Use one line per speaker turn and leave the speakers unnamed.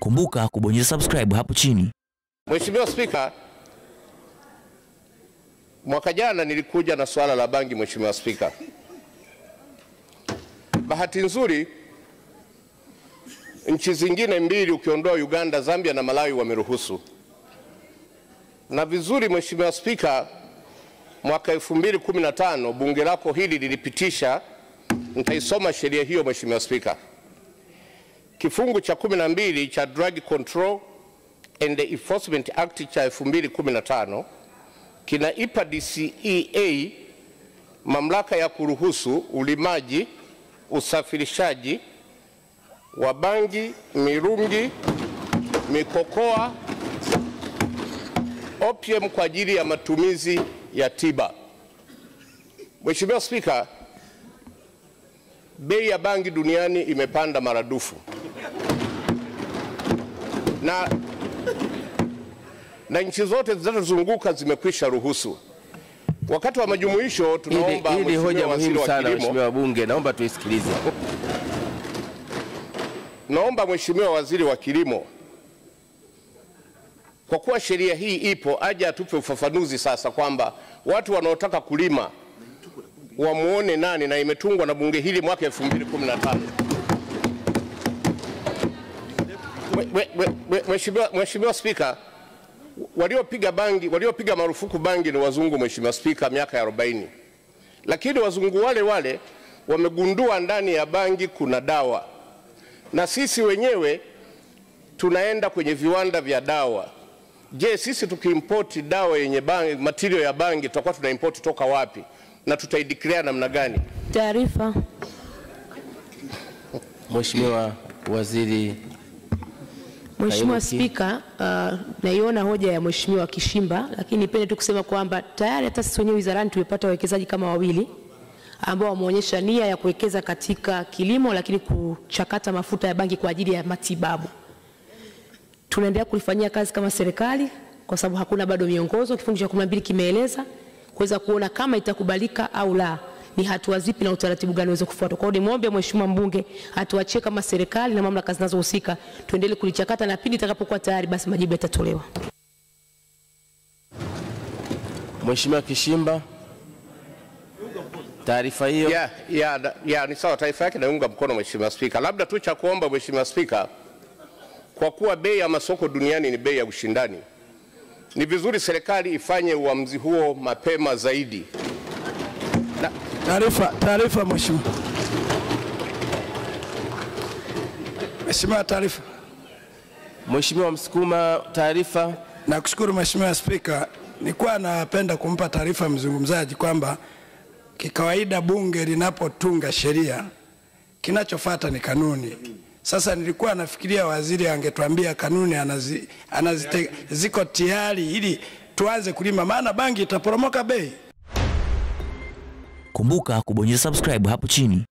Kumbuka kubonyeza subscribe hapo chini.
Mheshimiwa Spika, mwaka jana nilikuja na swala la bangi. Mheshimiwa Spika, bahati nzuri nchi zingine mbili ukiondoa Uganda, Zambia na Malawi wameruhusu, na vizuri. Mheshimiwa Spika, mwaka 2015 bunge lako hili lilipitisha, nitaisoma sheria hiyo Mheshimiwa Spika, kifungu cha 12 cha Drug Control and the Enforcement Act cha 2015 kinaipa DCEA mamlaka ya kuruhusu ulimaji, usafirishaji wa bangi, mirungi, mikokoa, opium kwa ajili ya matumizi ya tiba. Mheshimiwa Spika, bei ya bangi duniani imepanda maradufu na na nchi zote zinazozunguka zimekwisha ruhusu. Wakati wa majumuisho, tunaomba
Hili hili
Mheshimiwa
hoja
Waziri
muhimu
wa
sana,
Kilimo,
Mheshimiwa wabunge, naomba tuisikilize.
naomba Mheshimiwa Waziri wa Kilimo, kwa kuwa sheria hii ipo, aje atupe ufafanuzi sasa kwamba watu wanaotaka kulima wamuone nani, na imetungwa na bunge hili mwaka 2015. Mwe- mwe- mwe- mwe- Mheshimiwa Mheshimiwa Spika, waliopiga bangi waliopiga marufuku bangi ni wazungu, Mheshimiwa Spika, miaka ya 40, lakini wazungu wale wale wamegundua ndani ya bangi kuna dawa, na sisi wenyewe tunaenda kwenye viwanda vya dawa. Je, sisi tukiimpoti dawa yenye bangi, material ya bangi tutakuwa tunaimpoti toka wapi na tutaideclare namna gani?
Taarifa.
Mheshimiwa Waziri
Mheshimiwa
Kairuki.
Spika, uh, naiona hoja ya Mheshimiwa Kishimba, lakini nipende tu kusema kwamba tayari hata sisi wenyewe wizarani tumepata wawekezaji kama wawili ambao wameonyesha nia ya kuwekeza katika kilimo, lakini kuchakata mafuta ya bangi kwa ajili ya matibabu. Tunaendelea kulifanyia kazi kama serikali kwa sababu hakuna bado miongozo, kifungu cha 12 kimeeleza kuweza kuona kama itakubalika au la, ni hatua zipi na utaratibu gani uweze kufuatwa. Kwa hiyo nimwombe Mheshimiwa mbunge atuachie kama serikali na mamlaka zinazohusika tuendelee kulichakata na pindi itakapokuwa tayari basi majibu yatatolewa.
Mheshimiwa Kishimba, taarifa hiyo.
Ya, ya, da- ya, ni sawa, taarifa yake naunga mkono Mheshimiwa Spika. Labda tu cha kuomba Mheshimiwa Spika, kwa kuwa bei ya masoko duniani ni bei ya ushindani, ni vizuri serikali ifanye uamuzi huo mapema zaidi.
Taarifa, taarifa mheshimiwa. Mheshimiwa, taarifa.
Mheshimiwa Msukuma, taarifa.
Nakushukuru Mheshimiwa Spika. Nilikuwa napenda kumpa taarifa mzungumzaji kwamba kikawaida bunge linapotunga sheria kinachofuata ni kanuni. Sasa nilikuwa nafikiria waziri angetuambia kanuni anazi, anazite, ziko tayari ili tuanze kulima, maana bangi itaporomoka bei.
Kumbuka kubonyeza subscribe hapo chini.